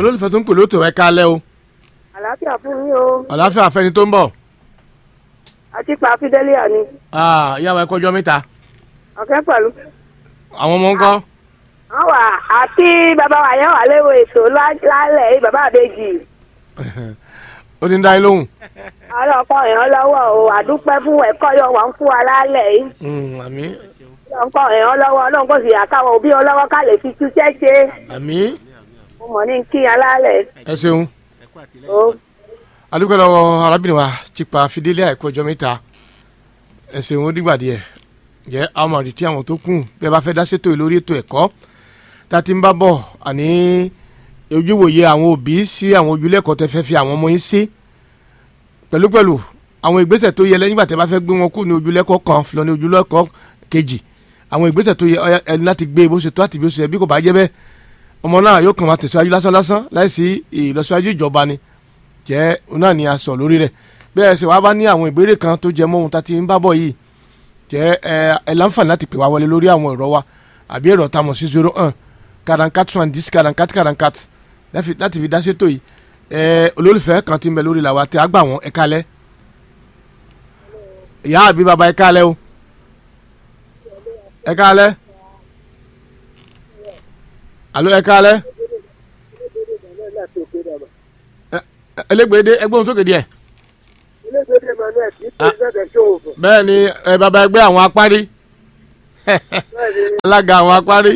olólùfẹ́ tó ń pè lóòótọ́ ẹ kálẹ́ o àlàáfíà fún yín o àlàáfíà fẹ́ni tó ń bọ̀ àti pa fidelia ni Ah, ìyá wa ẹ kọjọ́ mẹ́ta ọ̀kẹ́ pẹ̀lú. àwọn ọmọ ń kọ́ wọ́n wà àti bàbá wa yẹn wà léwo ètò lá- lálẹ́ yìí bàbá àbẹ́jì ó ti ń dá yín lóhùn ọlọ́kọ̀ èèyàn lọ́wọ́ o àdúpẹ́ fún ẹ̀kọ́ yọ wà ń fún wa lálẹ́ yìí Mm, àmín ọlọ́kọ̀ èèyàn lọ́wọ́ ọlọ́run kò sì yà káwọn òbí ọlọ́wọ́ ká lè fi túṣẹ́ ṣe àmín mo mọ̀ ní kí alálẹ̀ ẹ ṣeun o adúgbò lọ́wọ́ arábìnrin wa Chipa Fidelia ẹ kọjọ́ mẹ́ta ẹ ṣeun ó dìgbà díẹ̀ jẹ́ àwọn ọmọ àdìtí àwọn tó kù bí ẹ bá fẹ́ dá sétò yìí lórí ètò ẹ̀kọ́ tá a ti ń bá bọ̀ àní ojúwòye àwọn òbí sí àwọn ojúlẹ̀kọ́ tẹ fẹ́ fi àwọn ọmọ yín sí pẹ̀lúpẹ̀lú àwọn ìgbésẹ̀ tó yẹ lẹ́yìn ìgbà tẹ́ bá fẹ́ gbé wọn kú ní ojúlẹ̀kọ́ kan lọ ní ojúlẹ̀kọ́ kejì àwọn ìgbésẹ̀ tó yẹ ó yẹ ẹni láti gbé bó ṣe tó àti bí ó ṣe yẹ bí kò bá jẹ́ bẹ́ẹ̀ ọmọ náà yóò kàn máa tẹ̀síwájú lásán lásán láìsí ìlọsíwájú ìjọba ni jẹ́ òun náà ni a sọ lórí rẹ̀ bẹ́ẹ̀ ṣe wá bá ní àwọn ìbéèrè kan tó jẹ mọ́ ohun tá a ti ń bá bọ̀ yìí jẹ́ ẹ ẹ láǹfààní láti pè wá wọlé lórí àwọn ẹ̀rọ wa àbí ẹ̀rọ tá a mọ̀ sí zero one karankat soixante-dix karankat karankat láfi- láti fi dá sétò yìí ẹ olólùfẹ́ kan ti ń bẹ lórí làwa tí a gbà wọ́n ẹ kálẹ̀ ìyá àbí bàbá ẹ kálẹ̀ o ẹ kálẹ̀ alo ẹ kálẹ̀ ẹlẹgbẹdẹ ẹgbọn sókè díẹ̀ bẹ́ẹ̀ ni ẹ bàbá ẹgbẹ́ àwọn apárí alága àwọn apárí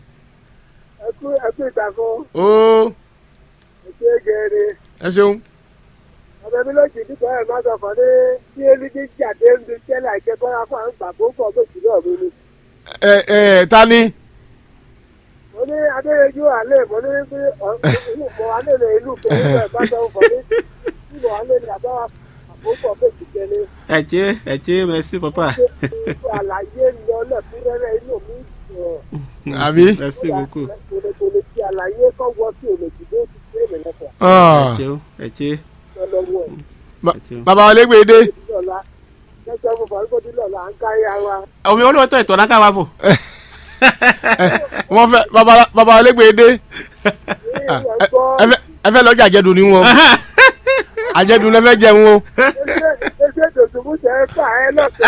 ẹkú ìtàkùn ó ẹkú gẹ̀ẹ́rẹ́ ẹ ṣeun ọ̀bẹ mi lójì nípa ẹ̀ máa sọ fún ní tí elídé jáde ń bi tẹ́lẹ̀ àìkẹ́kọ̀ọ́ yà fún àwọn gbàgbó pọ̀ méjì náà mi ni. ẹ ẹ ta ni mo ní adéyẹjú alẹ́ mo ní pé mo alẹ́ lè ìlú pẹ̀lú ẹ̀ bá sọ fún mi tí mo alẹ́ ní àbá àgbó pọ̀ méjì tẹ́lẹ̀ ẹ ṣé ẹ ṣé merci papa àlàyé lọ lẹ́kúnrẹ́rẹ́ inú mi sọ̀rọ̀ àbí merci beaucoup kòlèkòlè tí àlàyé kọ́ wọ sí òlòjì ló ti ṣe é mẹ́lẹ́fọ̀ Ah, ẹ ṣeun ẹ ṣé lọ́wọ́ ẹ̀ ba- ẹ ṣeun. bàbá ẹlẹgbẹdẹ lọ́la kẹ́kẹ́ fún fàrígọ́dí lọ́la à ń kárí ara omi olówó tó ìtọ́ náà káwá fò. wọn fẹ́ bàbá bàbá ẹlẹgbẹdẹ ní ẹ̀gbọ́ ẹ fẹ́ ẹ fẹ́ lọ́jà àjẹdùn ni wọn àjẹdùn lẹ fẹ́ jẹun o ẹsẹ̀ tòṣùmù tẹ̀ ẹ́ fà ẹ́ lọ́sẹ̀.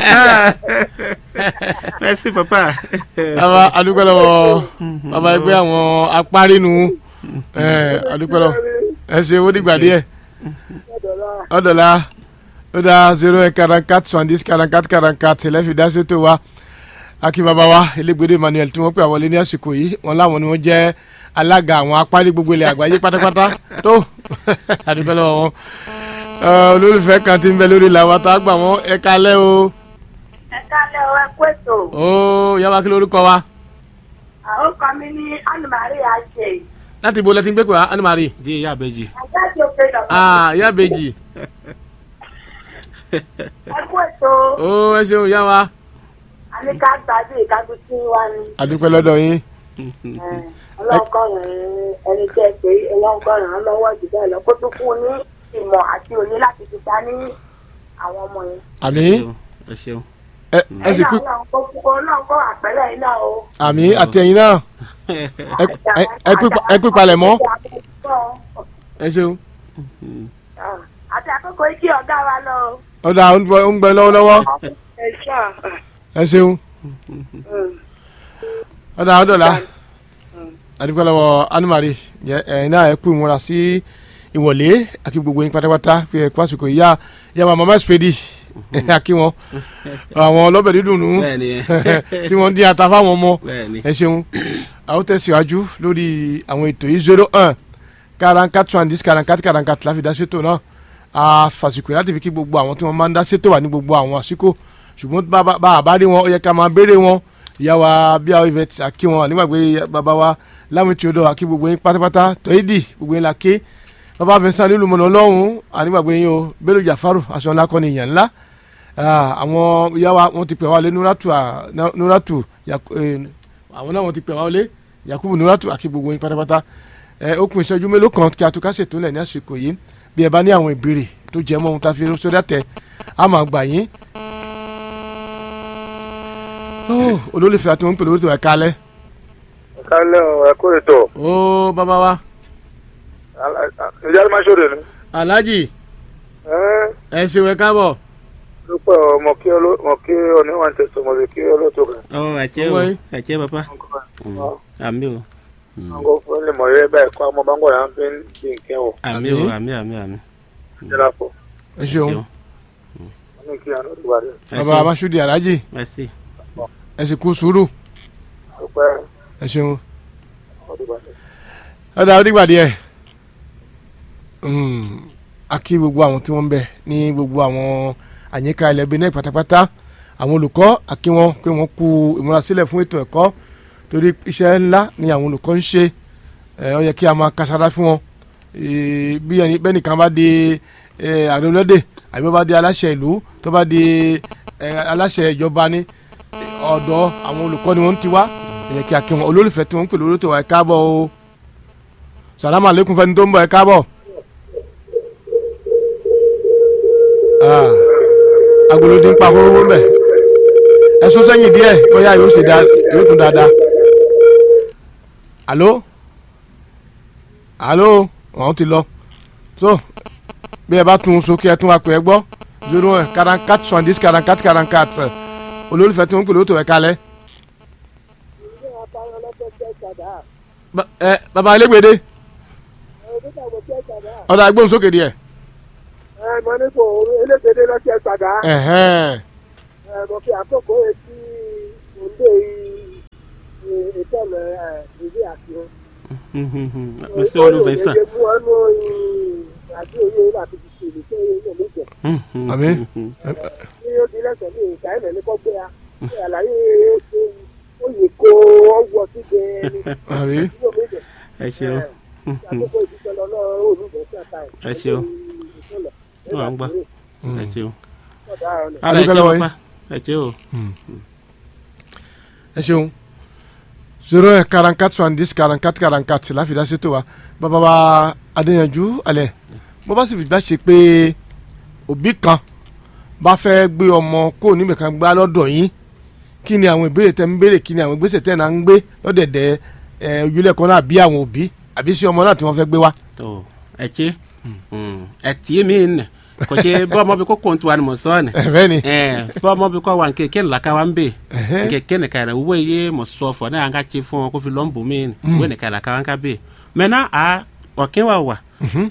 merci papa. bàbá adúpẹ́ lọ́wọ́ bàbá ẹgbẹ́ àwọn apárí nu ẹ adúpẹ́ lọ́wọ́ ẹ ṣe owó dìgbà díẹ̀ ọ̀dọ̀la ó dá zero eight quarante-quatre soixante-dix quarante-quatre quarante-quatre lẹ́fì dá sétò wa akí bàbá wa elégbèdè Emmanuel tí wọ́n pè àwọlé ní àsìkò yìí wọn láwọn ni wọ́n jẹ́ alága àwọn apárí gbogbo ilẹ̀ àgbáyé pátápátá tó adúpẹ́ lọ́wọ́ wọn Ẹ, olólùfẹ́ kan ti ń bẹ lórí làwọn tá a gbà wọ́n ẹ kalẹ́ o ẹ kálẹ̀ ọ ẹ kú ètò ó yàrá kí lórúkọ wa àwọn kan mi ní anumari àjẹ láti ibo lẹ́tí ń gbé pé wa Anne-Marie di ìyá àbẹ́jì. àjáde òkè lọ́wọ́ ah ìyá bèjì ẹ kú ètò ó ẹ ṣeun ìyá wa àníká gbàdé ìkágbésí wa ni adúpẹ́ lọ́dọ̀ yín ọlọ́gọ́rùn ẹni tẹ́ pé ọlọ́gọ́rùn lọ́wọ́ jù bẹ́ẹ̀ lọ kó tún fún un ní ìmọ̀ àti òye láti fi ta ní àwọn ọmọ yẹn. àmì ẹ ṣeun. ẹ ẹ sì kú ẹ̀yin náà kó kó náà kó àpẹẹrẹ yìí náà o. àmì àti ẹ̀yin náà ẹ ẹ- ẹ kú pa- ẹ kú palẹ̀ mọ́ ẹ ṣeun àti àkókò ikí ọ̀gá wa lọ. ọ̀dà ó ń gbọ́ ó ń gbọ́ lọ́wọ́lọ́wọ́ ẹ ṣáà. ẹ ṣeun ọ̀dà ọ̀dọ̀la adúpẹ́ lọ́wọ́ Anne-Marie jẹ ẹ̀yin náà ẹ kú ìmúra sí ìwọ̀lé àti gbogbo yín pátápátá pé ẹ kú àsìkò ìyá ìyá wa mama spedi àkí wọn àwọn ọlọ́bẹ̀ dídùn nù bẹ́ẹ̀ni tí wọ́n dín ata fáwọn ọmọ bẹ́ẹ̀ni. ẹ ṣeun a ó tẹ̀síwájú lórí àwọn ètò yìí zero one quarante-quatre soixante-dix quarante-quatre quarante-quatre láfi dá sétò náà a fàsìkò láti fi kí gbogbo àwọn tí wọ́n máa ń dá sétò wà ní gbogbo àwọn àsìkò ṣùgbọ́n bá bá- bá a bá rí wọn ó yẹ ká máa béèrè wọn ìyá wa bí àwọn ìfẹ́ àkí wọn nígbàgbé bàbá wa láwọn tí o dọ̀ àkí gbogbo yín pátápátá tọ́ídì gbogbo yín la ké bàbá Vincent nílùú mọ̀nà ọlọ́run ànígbàgbé yín o Bello Jafaru aṣọ ńlá kọ́ni ìyàn ńlá Ah, àwọn ìyá wa wọ́n ti pè wá lé nuratu ah, Na- nuratu Yak- eh, àwọn náà wọ́n ti pè wá lé Yakubu nuratu àkí gbogbo yín pátápátá ẹ ó kún ìṣẹ́jú mélòó kan kí a tó ká ṣètò lẹ̀ ní àsìkò yìí bí ẹ bá ní àwọn ìbéèrè tó jẹ mọ́ ohun tá a fi sórí àtẹ a máa gbà yín. Oh, olólùfẹ́ àti wọn ń pè lórí tó ẹ̀ kalẹ̀ kálẹ̀ ọ̀ ẹ kó ètò ó bàbá wa ìjà ló máa ṣòro ni. alhaji ẹ ṣeun ẹ káàbọ̀ dúpẹ́ ọmọ kí ọmọ kí oníwọ̀n tẹ̀sán ọmọdé kí olóòtú kan. ọ ẹ̀jẹ̀ o Owó yìí. ẹ̀jẹ̀ papa àmì o ọgọ́ fún ilé mọ̀ yẹ́ báyìí kọ́ ọmọ bá ń gbọ́dọ̀ à ń fi ń di nǹkan wọ̀ àmì o àmì àmì àmì jẹ́ra pọ̀ ẹ ṣeun wọ́n ní kí àná ìwà rẹ̀ bàbá amasudi alhaji merci ẹ sì kú sùúrù dúpẹ́ ẹ ṣeun ọdún ìwà rẹ̀. ọ̀dà onígbà díẹ̀ a kí gbogbo àwọn tí wọ́n ń bẹ ní gbogbo àwọn àyíká ilẹ̀ Benin pátápátá àwọn olùkọ́ a kí wọn pé wọ́n kú ìmúrasílẹ̀ fún ètò ẹ̀kọ́ torí iṣẹ́ ńlá ni àwọn olùkọ́ ń ṣe ẹ, ó yẹ kí a máa kására fún wọn Ee, bí ẹni bẹ́ẹ̀ nìkan bá di ẹ, ààrẹ olóde àbí bó bá di aláṣẹ ìlú tó bá di ẹ, aláṣẹ ìjọba ní ọ̀dọ̀ àwọn olùkọ́ ni wọ́n ti wá ó yẹ kí a kí wọn olólùfẹ́ tí wọ́n ń pè lórí tó wà ẹ káàbọ̀ o salamu aleykum fẹni tó ń bọ̀ ẹ káàbọ̀. Ah, agolodi ń pa kóró ń bẹ̀ ẹ sún sẹ́yìn díẹ̀ bóyá yóò ṣe dáa yóò tún dáadáa. alo alo wọn ti lọ so bí ẹ bá tún un sókè ẹ tún wa pè é gbọ́ zero un quarante quatre soixante dix quarante quatre quarante quatre olólùfẹ́ tí wọ́n ń pè lóòótọ́ ẹ kalẹ̀. Ba- ẹ baba elégbèdé ọ̀dà agbóhùnsókè díẹ̀. ẹ mọ ní kò elégbèdé lọ́sẹ̀ padà Ẹ̀hẹ́n. ẹ mọ kí àkókò etí òǹdè ìtọ́lẹ̀ ìdí àti wọn. merci olùfẹ́ sàn mú ọnù àti òye láti fi ṣe ìlú tó yẹ ní ìjẹ. Àmín. ní ó di lẹ́sẹ̀ ní ìka ẹ̀mẹ̀ ní kọ́gbé a ṣe àlàyé ṣe oyè kó ọwọ́ síde ní àbí ìlú méjì. ẹ ṣeun àkókò ìdíjọ lọ náà olùgbé sí àtà ẹ̀. ẹ ṣeun Wà ń gbà. ẹ ṣeun ọ̀dà ọ̀nà. ara ẹ Adúpẹ́ ṣe lọ́wọ́ yín. papa ẹ ṣe o ẹ ṣeun zero un quarante quatre soixante dix quarante quatre quarante quatre láfi dá sétò wa bàbá wa adéyanjú alẹ bó bá sì fi bá ṣe pé òbí kan bá fẹ́ gbé ọmọ kó níbẹ̀ kan gbá lọ́dọ̀ yín kí ni àwọn ìbéèrè tẹ́ ń béèrè kí ni àwọn ìgbésẹ̀ tẹ́ náà ń gbé lọ́dẹ̀dẹ̀ ẹ ojúlẹ̀kọ́ náà bí àwọn òbí àbí sí ọmọ náà tí wọ́n fẹ́ gbé wá. tó ẹ ṣe ẹ tí mi nẹ kò ṣe bọ́ ọmọ bí kò kó tu ànumọ̀ sọ́ọ̀ nẹ ẹ bẹ́ẹ̀ ni bọ́ ọmọ bí kò wà nkeke laka wa ń bè Ẹhẹ́. nkeke nìkan yẹrẹ wúwo iye mọ̀ sọ fọ náà an ka ṣe fún ọ kó fi lọ́nbù mí ni wúwo nìkan laka wa ń ka bè mẹ́nà a ọ̀kẹ́ wa wà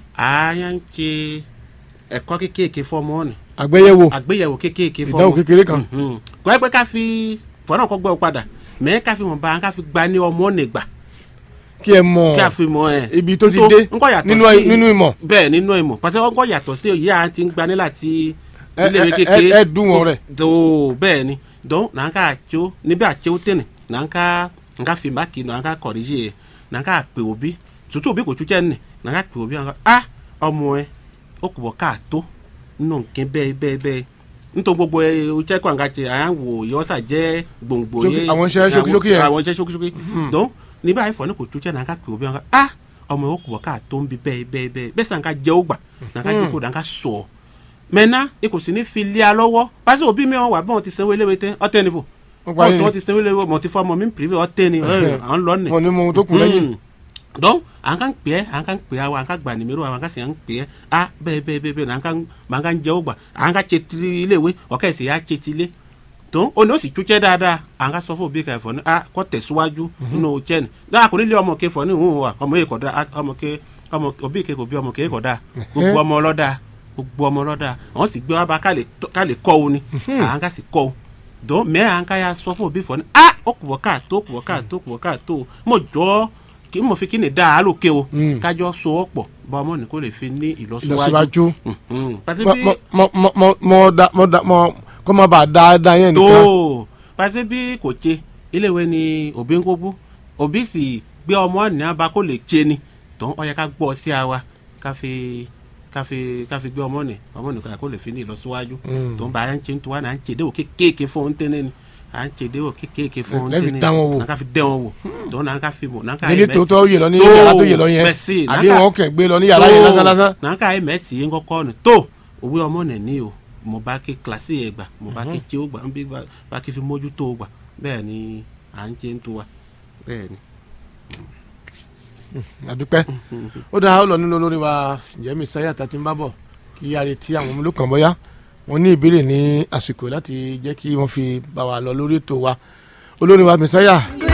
a yà ń ṣe ẹ̀kọ́ kékèké fọ́mọ́ ni àgbéyẹ̀wò àgbéyẹ̀wò kékèké fọ́mọ́ ìdánwò kékeré kan kò ẹ pé ká fi fọ́nà kọ́ gbọ́ padà mẹ́ ká fi mọ̀ bá ká fi gba ní ọmọ nìgbà kí ẹ mọ̀ kí a fi mọ̀ ẹ̀ ibi tó ti tó- dé ńkọ́ yàtọ̀ nínú sí- nínú ìmọ̀ bẹ́ẹ̀ nínú ìmọ̀ pàṣẹ wọn kọ́ yàtọ̀ sí òye à ń ti ń gbani láti Ẹ- iléèwé ẹ- kékeré ẹ- ẹ dùn wọn rẹ̀. tó bẹ́ẹ̀ ni dọ́n náà ká àtso níbi àtso tẹ̀nẹ̀ náà ká nǹka fi máàkì náà ká kọ̀ríjì yẹ náà ká pè òbí tuntun òbí kò tún jẹ́ nẹ̀ náà ká pè òbí náà ká a ọmọ ẹ ó kò bọ̀ ká tó nínú nǹkan bẹ́ẹ̀ bẹ́ẹ̀ bẹ́ẹ̀ nítorí gbogbo ẹ o jẹ́ kó àǹkà tẹ à ń wò yọ́sà jẹ́ gbòǹgbò Ṣókí- yẹ àwọn iṣẹ́ ṣókíṣókí yẹn. àwọn iṣẹ́ ṣókíṣókí dọ́n níbi àìfọ̀ ní kò tún jẹ́ náà ká pè òbí náà ká a ọmọ ẹ ó kò bọ̀ ká tó ń bi bẹ́ẹ̀ bẹ́ẹ̀ bẹ́ẹ̀ bẹ́ẹ̀ sàn ká jẹ́ ó gbà náà ká jókòó náà ká sọ̀ mẹ́ná e kò sì ní fi lé a lọ́wọ́ pàṣẹ òbí mi wọn wà bí wọn ti sanwó eléwé tẹ ọtẹ ni fò Wọ́n parí wọn ni. tó ti sanwó eléwé wọn ti fọ ọmọ mi pèrè ọtẹ ni ẹ, à ń lọ nì. wọn ní mo ohun tó kù lẹ́yìn donc à ń kàn pè é à ń kàn pè é à ń kàn gbà nìmẹ́rù à ń kàn sì à ń pè é a bẹ́ẹ̀ bẹ́ẹ̀ bẹ́ẹ̀ bẹ́ẹ̀ à ń kàn à ń kàn jẹ́ ó gbà à ń kàn ṣe ti iléèwé ọ̀kẹ́ ìsìn yà ṣe ti ilé tó ó ní ó sì túnṣẹ́ dáadáa à ń kàn sọ fún òbí kẹfọ́ ní a kọ́ tẹ̀síwájú nínú iṣẹ́ ni dáa kò ní lé ọmọ kẹfọ́ ní ìhùn wa ọmọ yìí kọ̀ dáa ọmọ kẹ ọmọ òbí kẹ kò bí ọmọ kẹ kọ̀ dáa gbogbo ọmọ ọlọ́dà gbogbo ọmọ ọlọ́dà àwọn sì gbé wa bá ká lè tọ́- ká lè kọ́ o ni à ń kà sì kọ́ o dɔn mɛ an ka ya sɔ fún òbí fɔ ni a ó kù wɔ ká tó kù wɔ ká tó kù wɔ ká tó mo jɔ kí mo fi kí ni da alo ke o Mm. kájọ so ọ pọ̀ bá ọmọ ní kó lè fi ní ìlọsíwájú ìlọsíwájú Mhm. pàṣẹ mọ bí mọ mọ mọ mọ mọ da mọ da mọ kọ́ máa bá a dáadáa yẹn nìkan tó pàṣẹ bí kò tse iléèwé ni òbí ń kó bú òbí sì gbé ọmọ ní abá kó lè tse ni tó ọ yẹ ká gbọ́ sí àwa ká fi ká fi ká fi gbé ọmọ ní ọmọ ní kó lè fi ní ìlọsíwájú Mm. tó ń bá a ń tse tó wà ní à ń tse déwò kéékèèké fún un tẹ́lẹ̀ ni à ń tse déwò kéékèèké fún un Lẹ́ fi tẹ́lẹ̀ dán wọn wò. náà ká fi dẹ́ wọn wò tó náà ká fi mọ̀ náà ká nílé ẹ̀mẹ́ tòótọ́ yè lọ ní Tó, yàrá tó yè lọ yẹn bẹ́ẹ̀ sì, àbí náà- wọn kẹ̀ gbé lọ ní yàrá yẹn lásán lásán náà ká ẹ̀mẹ́ tì í ń kọ́kọ́ ni tó òwe ọmọ nẹ̀ ní o mo bá ké kílásì yẹn gbà mo bá ké tí ó gbà ń bí bá- bá ké fi mójútó o gbà bẹ́ẹ̀ ni à ń jẹ́ ń tó wa bẹ́ẹ̀ ni. àdúpẹ́ ó dáa ó lọ nínú olórí wa ǹjẹ́ mẹsáyà tá a ti ń bá bọ̀ kí a retí àwọn ọmọ olókàn bọ́yá wọ́n ní ìbéèrè ní àsìkò láti jẹ́ kí wọ́n fi bá wa lọ lórí ètò wa olórí wa mẹsáyà